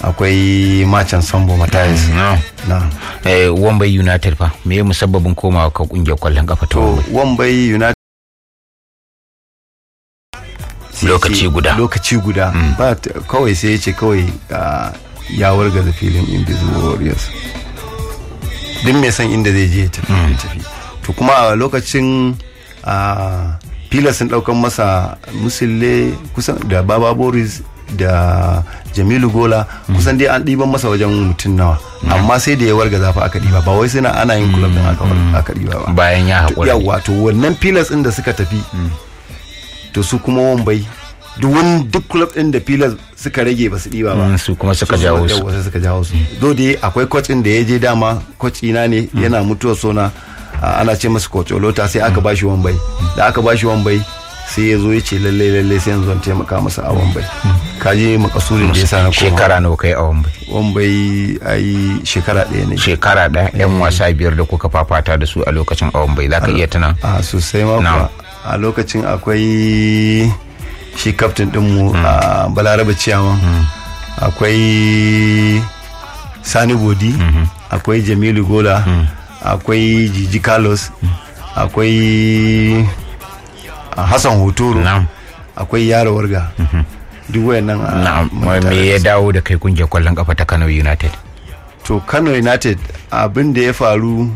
akwai macen sambo matayas na na eh wambai united fa me musabbabin komawa ka kungiyar kwallon kafa ta to wambai wambai united sai Lokaci ce- guda. lokaci guda ba ta- kawai sai ya ce kawai ah, ya wargaza filin invisible warriors duk mai san inda zai je ya tafi ya tafi to kuma a lokacin a fila sun daukan masa musille kusan da baba boris da jamilu gola kusan dai an ɗiban masa wajen mutum nawa amma sai da ya wargaza fa aka ɗiba ba wai suna ana yin kulab din aka aka ɗiba ba bayan ya haƙura yawa to wannan pillars din da suka tafi to su kuma wambai duk wani duk club din da pillars suka rage ba su diba ba Mm, su kuma suka jawo su yawa, sai suka jawo su do dai akwai coach din da ya je dama coach ina ne yana mutuwa sona a, ana ce masa coach olota sai aka bashi wambai da aka bashi wambai sai ya zo ya ce lalle lalle sai yanzu zan taimaka masa a wambai kaji makasurin da ya sa na koma shekara nawa kai a wambai wambai ai shekara ɗaya ne shekara ɗaya yan wasa biyar da kuka fafata da su a lokacin a wambai za ka iya tuna a sosai ma Na'am. kuwa a lokacin akwai shi kaftin dinmu a balarabe ciyaman akwai sani bodi akwai jamilu gola akwai jiji carlos akwai a hassan hotoro na'am akwai yaro warga duk wayannan a na'am mun tare me ya da su. dawo da kai kungiyar kwallon kafa ta Kano United to kano united abin da ya faru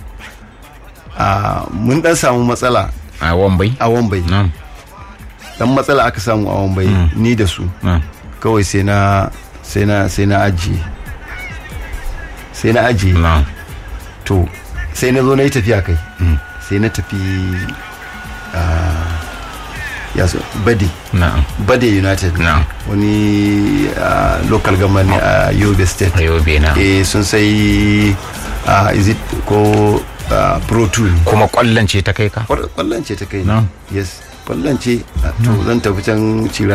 a mun dan samu matsala a wambai a wambai na'am dan matsala aka samu a wambai ni da su na'am kawai sai na sai na sai na ajiye sai na ajiye na'am to sai na zo na yi tafiya kai sai na tafi ah, ya so bade na'am bade united na'am wani ah, local government ne a yobe state Ayobe na eh sun sai ah, is it ko ah, pro 2 kuma kwallon ce ta kai ka kwallon ce ta kai Na'am. yes kwallon ce ah, to zan tafi can cira